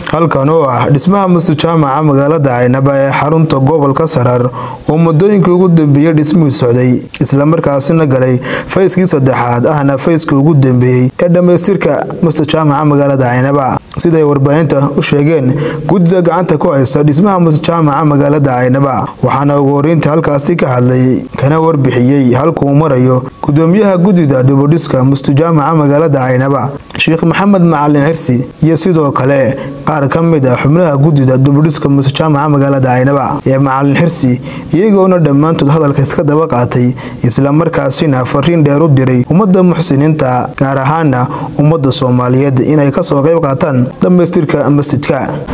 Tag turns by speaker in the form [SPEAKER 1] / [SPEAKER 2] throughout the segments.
[SPEAKER 1] halkan oo ah dhismaha masjid jaamaca magaalada caynaba ee xarunta gobolka saraar oo muddooyinkii ugu dambeeyey dhismihii socday islamarkaasina galay fayskii saddexaad ahna fayskii ugu dambeeyey ee dhammaystirka masjid jaamaca magaalada caynaba siday warbaahinta u sheegeen guddida gacanta ku haysta dhismaha masjid jaamaca magaalada caynaba waxaana ugu horeynta halkaasi ka hadlay kana warbixiyey halkuu marayo gudoomiyaha guddida dhibudhiska masjid jaamaca magaalada caynaba sheekh maxamed macalin xirsi iyo sidoo kale qaar ka mid ah xubnaha guddida dibudhiska masjid jaamaca magaalada caynaba ee macalin xirsi iyagoona dhammaantood hadalka iska daba qaatay islamarkaasina fariin dheer u diray ummadda muxsiniinta gaar ahaana ummadda soomaaliyeed inay kasoo qayb qaataan dhammaystirka masjidka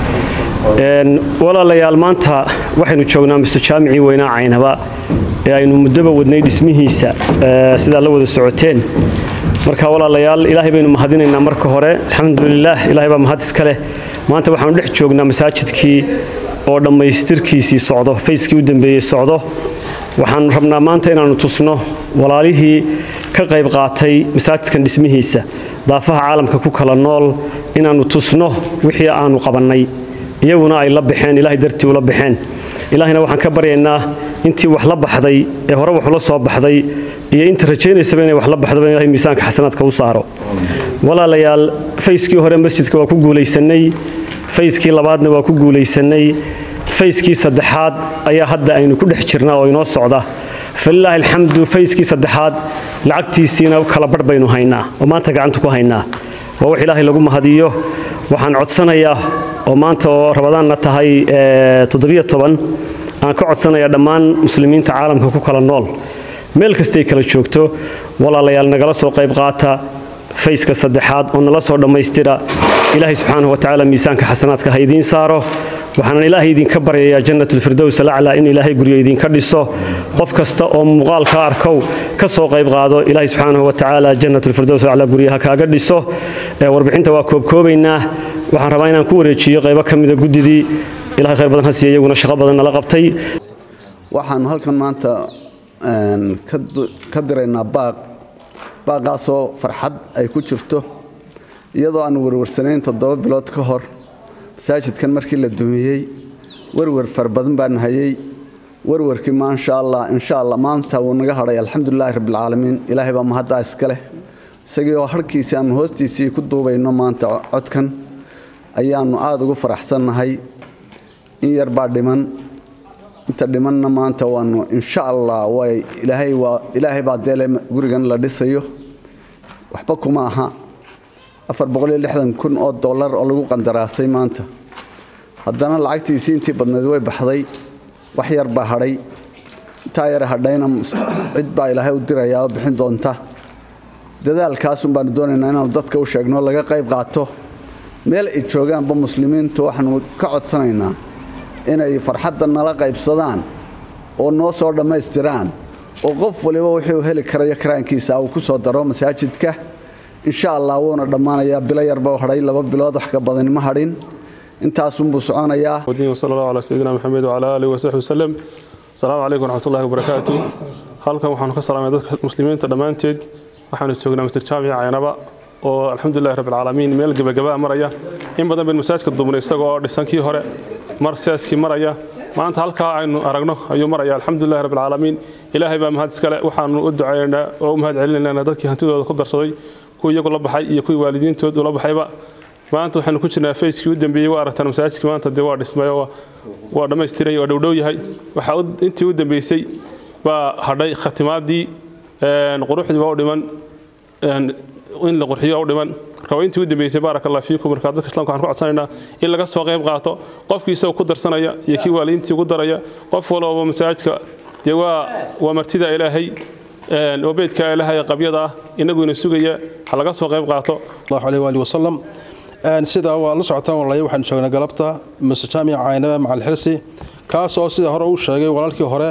[SPEAKER 2] walaalayaal maanta waxaynu joognaa masjid jaamicii weynaa caynaba ee aynu muddoba wadnay dhismihiisa sidaa la wada socoteen marka walaalayaal ilaahay baynu mahadinaynaa marka hore alxamdulilaah ilahay baa mahad iska leh maanta waxaanu dhex joognaa masaajidkii oo dhammaystirkiisii socdo fayskii u dambeeyey socdo waxaanu rabnaa maanta inaannu tusno walaalihii ka qayb qaatay masaajidkan dhismihiisa daafaha caalamka ku kala nool inaannu tusno wixii aanu qabannay iyaguna ay la baxeen ilaahay dartii ula baxeen ilaahayna waxaan ka baryaynaa intii wax la baxday ee hore wax ula soo baxday iyo inta rajaynaysaba inay wax la baxdoba ilahay miisaanka xasanaadka u saaro walaalayaal fayskii hore masjidka waa ku guulaysannay fayskii labaadna waa ku guulaysannay fayskii saddexaad ayaa hadda aynu ku dhex jirnaa oo inoo socda falilaahi alxamdu fayskii saddexaad lacagtiisiina kala barh baynu haynaa oo maanta gacanta ku haynaa waa wax ilaahay lagu mahadiyo waxaan codsanayaa oo maanta oo rabadaanna tahay aan ka codsanayaa dhammaan muslimiinta caalamka ku kala nool meel kastay kala joogto walaalayaal nagala soo qayb qaata fayska saddexaad oo nala soo dhammaystira ilaahay subxaanahu watacaala miisaanka xasanaadka ha idiin saaro waxaanan ilaahay idinka baryayaa jannatulfirdows alaclaa in ilaahay guryo idinka dhiso qof kasta oo muuqaalka arkow ka soo qayb qaado ilaahay subxaanahu watacaala jannatulfirdows alaclaa guryaha kaaga dhiso warbixinta waa koobkoobaynaa waxaan rabaa inaan ku wareejiyo qaybo ka mida guddidii ilahay khayr badan ha siiya iyaguna shaqo badan nala qabtay
[SPEAKER 3] waxaanu halkan maanta ka diraynaa baaq baaqaasoo farxad ay ku jirto iyadoo aan werwarsanayn toddoba bilood ka hor masaajidkan markii la dumiyey werwer far badan baan hayay werwarkii maasha allah insha allah maanta wuu naga hadhay alxamdulilaahi rabbilcaalamiin ilaahay baa mahaddaa iska leh isagii oo harhkiisii aanu hoostiisii ku duubayno maanta codkan ayaannu aada ugu faraxsannahay in yar baa dhiman inta dhimanna maanta waanu insha allah way ilaahay waa ilaahay baa deele gurigan la dhisayo waxba kuma aha afar boqoliyo lixdan kun oo dollar oo lagu qandaraasay maanta haddana lacagtiisii intii badnayd way baxday wax yar baa hadhay intaa yar hadhayna cid baa ilaahay u dirayaa oo bixin doonta dadaalkaasun baanu doonaynaa inaanu dadka u sheegno laga qayb qaato meel ay joogaanba muslimiintu waxaanu ka codsanaynaa inay farxadda nala qaybsadaan oo noo soo dhammaystiraan oo qof waliba wuxuu heli karayo karaankiisa uu ku soo daro masaajidka insha allah wuuna dhammaanayaa bilo yarba hadhay laba bilood wax ka badani ma hadhin intaasunbuu soconayaa
[SPEAKER 4] sal allahu calaa sayidina maxamed wacalaa aalihi wasaxbi wasalem asalaamu calaykum waraxmatullahi wabarakaatu halkan waxaanu ka salaamay dadka muslimiinta dhammaanteed waxaanu joognaa masjid jaamica caynaba oo alxamdulilahi rabbilcaalamiin meel gebagabaa maraya in badan baynu masaajidka duubnay isagoo dhisankii hore mar siyaaskii maraya maanta halkaa aynu aragno ayuu maraya alxamdulilahi rabbilcaalamiin ilaahay baa mahad iskale waxaanu u ducaynaynaa oo u mahad celinaynaa dadkii hantidooda ku darsaday kuwii iyagu la baxay iyo kuwii waalidiintood ula baxayba maanta waxaanu ku jirnaa fayskii u dambeeyey waa aragtaan masaajidkii maanta dee waa dhismay oo waa dhammaystiray waa dhowdhow yahay waxaa intii u dambeysay baa hadhay khatimaadii quruxdii baa u dhiman in la qurxiyo u dhiman marka waa intii u dambeysay baaraka allah fiikum marka dadka islamka waxaan ku codsanaynaa in laga soo qayb qaato qofkii isagoo ku darsanaya iyo kii waalidiintii ugu daraya qof walba masaajidka dee waa waa martida ilaahay oo beedka ilaahay qabyada ah inaguina sugaya ha laga soo qayb qaato
[SPEAKER 5] allahu alayhi waali wasalam sida waa la socotaan walaalay waxaan joognay galabta masjid jaamica caynaba macal xirsi kaas oo sida hore uu sheegay walaalkii hore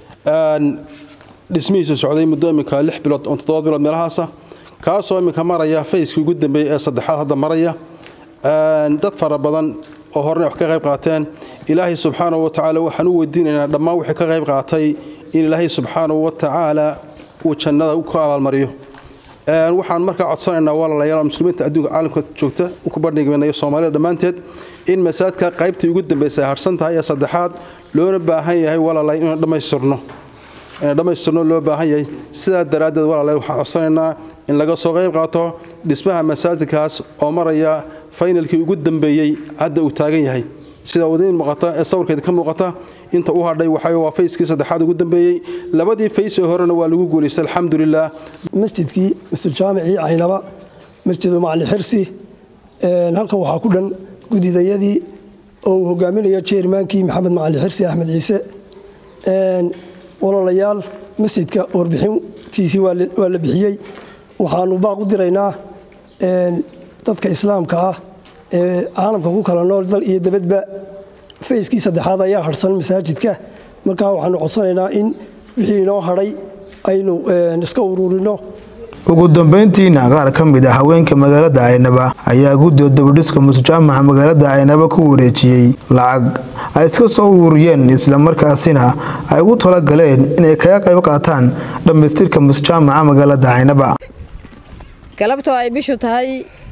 [SPEAKER 5] dhismihiisu socday muddo iminka lix bilood on toddoba bilood meelahaasa kaasoo iminka maraya fayskii ugu dambeeyey ee saddexaad hadda maraya dad fara badan oo horena wax ka qayb qaateen ilaahay subxaanahu wa tacaala waxaan u weydiinaynaa dhammaan wixii ka qayb qaatay in ilaahay subxaanahu wa tacaala uu jannada ku abaalmariyo waxaan markaa codsanaynaa walaalayaal muslimiinta adduunka caalamka joogta ku bandhiganayo soomaalida dhammaanteed in masaajidka qaybtii ugu dambaysa ay harsan tahay ee saddexaad loona baahan yahay walaalayaal inaan dhammaystirno inaan dhammaystirno loo baahan yahay sidaa daraaddeed walaalayaal waxaan codsanaynaa in laga soo qayb qaato dhismaha masaajidkaas oo maraya faynalkii ugu dambeeyey hadda uu taagan yahay sida wadiin muuqata ee sawirkeeda ka muuqata inta u hadhay waxay waa fayskii saddexaad ugu dambeeyey labadii fays ee horena waa lagu guulaystay alxamdulilah
[SPEAKER 6] masjidkii masjidjaamicii caynaba masjidu macali xirsi halkan waxaa ku dhan gudidayadii oo uu hogaaminayo jeermaankii maxamed macali xirsi axmed ciise walaalayaal masjidka warbixintiisii waa la bixiyey waxaanu baaq u diraynaa dadka islaamka ah ee caalamka ku kala nool dal iyo dabadba fayskii saddexaad ayaa harsan masaajidka markaa waxaanu codsanaynaa in wixii inoo hadhay aynu iska uruurino
[SPEAKER 1] ugu dambeyntiina qaar ka mid ah haweenka magaalada caynaba ayaa guddiga dabadhiska musjaamaca magaalada caynaba ku wareejiyey lacag ay iska soo uruuriyeen islamarkaasina ay ugu talagaleen inay kaga qayb qaataan dhammaystirka musjaamaca magaalada caynaba
[SPEAKER 7] galabtoo ay bishu tahay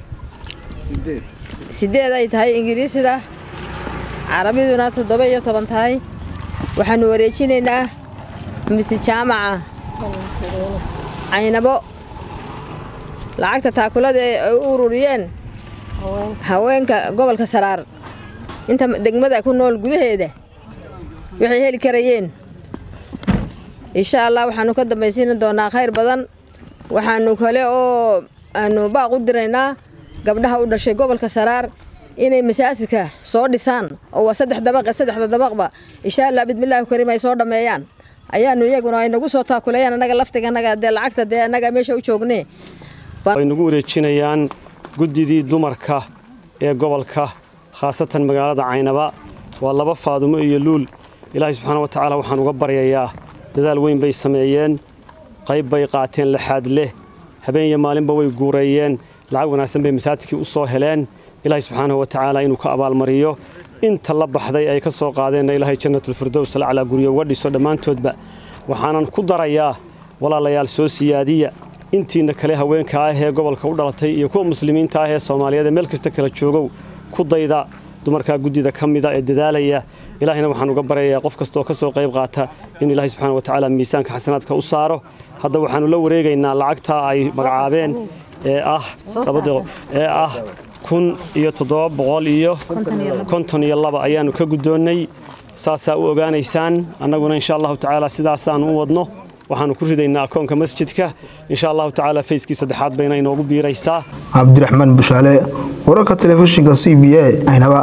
[SPEAKER 7] sideed ay tahay ingiriisida carabiduna toddoba iyo toban tahay waxaanu wareejinaynaa mise jaamaca caynabo lacagta taakulada ee ay u ururiyeen haweenka gobolka saraar inta degmada ku nool gudaheeda waxay heli karayeen insha allah waxaanu ka dambaysiin doonaa khayr badan waxaanu kale oo aanu baaq u diraynaa gabdhaha u dhashay gobolka saraar inay masaajidka soo dhisaan oo waa saddex dabaq saddexda dabaqba insha allah bidmillaahi kariim ay soo dhammeeyaan ayaanu iyaguna ay nagu soo taakuleeyaan annaga laftiga annaga dee lacagta dee annaga meesha u joognee
[SPEAKER 2] ay nagu wareejinayaan guddidii dumarka ee gobolka khaasatan magaalada caynaba waa laba faadumo iyo luul ilaahay subxaana wa tacaala waxaan uga baryayaa dadaal weyn bay sameeyeen qayb bay qaateen laxaad leh habeen iyo maalinba way guureeyeen lacag wanaagsan bay masaajidkii u soo heleen ilaahay subxaanahu wa tacaala inuu ka abaalmariyo inta la baxday ay ka soo qaadeenna ilaahay jannatulfirdows alaclaa guryo uga dhiso dhammaantoodba waxaanan ku darayaa walaalayaal soo siyaadiya intiina kale haweenka ah ee gobolka u dhalatay iyo kuwa muslimiinta ah ee soomaaliyeed ee meel kasta kala joogow ku dayda dumarkaa guddida ka mida ee dadaalaya ilaahayna waxaan uga baryayaa qof kastaoo ka soo qayb qaata in ilaahay subxaana wa tacaala miisaanka xasanaadka u saaro hadda waxaannu la wareegaynaa lacagta ay magacaabeen ee ah ee ah kun iyo toddoba boqol iyo konton iyo laba ayaannu ka guddoonnay saasaa u ogaanaysaan annaguna insha allahu tacaala sidaasaannu u wadno waxaannu ku ridaynaa akoonka masjidka insha allahu tacaala fayskii saddexaad bayna inoogu biiraysaa
[SPEAKER 1] cabdiraxmaan bushaale wararka telefishinka c b a aynaba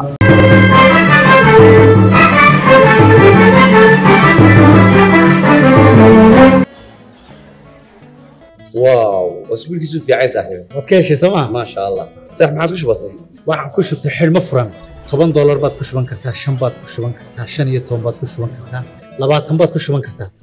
[SPEAKER 8] واو اسبوعك في عايز صاحبي
[SPEAKER 9] waad ka heshay sooma
[SPEAKER 8] ما شاء الله صح ما عادش بسيط
[SPEAKER 9] waxaan ku shubtay xidhmo furan toban doolar baad ku shuban kartaa shan baad ku shuban kartaa shan iyo toban baad ku shuban kartaa labaatan baad ku shuban kartaa